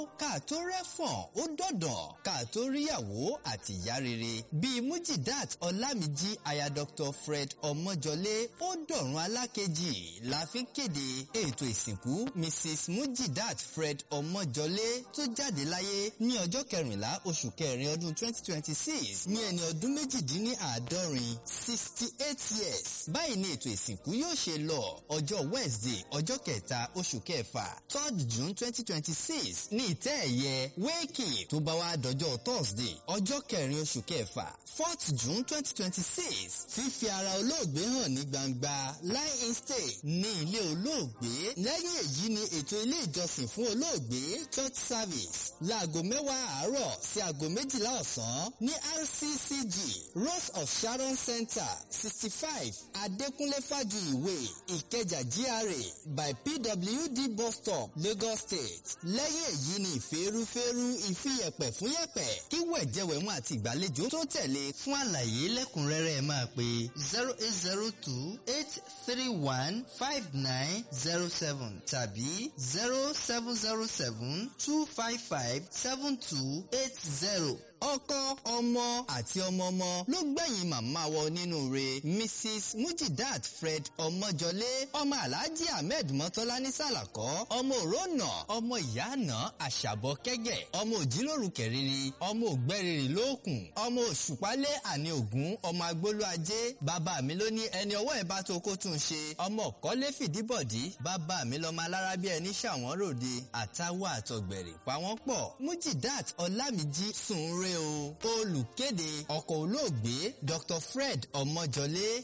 ká tó rẹ́fọ̀n ó dọ̀dàn ká tó ríyàwó àti ìyá rere bíi mujidat ọlámìjí aya dr fred ọmọjọlé ó dọ̀run alákejì la fi ń kéde ètò ìsìnkú mrs mujidat fred ọmọjọlé tó jáde láyé ní ọjọ́ kẹrìnlá oṣù kẹrin ọdún twenty twenty six ní ẹni ọdún méjìdínláàádọ́rin sixty eight years báyìí ni ètò ìsìnkú yóò ṣe lọ ọjọ́ wednesday ọjọ́ kẹta oṣù kẹfà third june twenty twenty six ní ìtẹ́ ẹ̀yẹ wake tó bá wá dọjọ́ thursday ọjọ́ kẹrin oṣù kẹfà fourth june twenty twenty six fífi ara olóògbé hàn ní gbangba lie in stay ní ilé olóògbé lẹ́yìn èyí ni ètò ilé ìjọsìn fún olóògbé church service láago mẹ́wàá àárọ̀ sí aago méjìlá ọ̀sán ní rccg rose of sharon center sixty five adékúnlé fájuyìwé ìkẹjà gra by pwd bus stop lagos state lẹ́yìn èyí ni ìfẹ́rúfẹ́rú ìfiyẹ̀pẹ̀ fún yẹ̀pẹ̀ kí wẹ̀jẹ̀wẹ̀mú àti ìgbàlejò tó tẹ̀lé fún àlàyé lẹ́kùnrẹ́rẹ́ ẹ máa pe zero eight zero two eight three one five nine zero seven tàbí zero seven zero seven two five five seven two eight zero ọkọ ọmọ àti ọmọ ọmọ ló gbẹ̀yìn màmá wọ nínú rẹ̀ mrs mujidat fred ọmọjọlé ọmọ alhaji ahmed mọ́tọ́lá ní sàlàkọ́ ọmọ òrónà ọmọ ìyáàna àṣàbọ̀ kẹ́gẹ̀ ọmọ òjìlóru kẹrìnrì ọmọ ògbẹ́rìrì lóòkùn ọmọ òṣùpálẹ̀ àní ògún ọmọ agbólú ajé bàbá mi ló ní ẹni ọwọ́ ẹ̀ bá tó kó tún ṣe ọmọ ọ̀kọ́lé fìdíbọ̀dí bàbá mi lọ́mọ alára bí ẹni ṣàwọn ròde àtàwọ̀ àtọ̀gbẹ̀rì pa wọ́n pọ̀ mujidat ọlámìjí sùn re o olùkéde ọkọ̀ olóògbé dr fred ọmọjọlé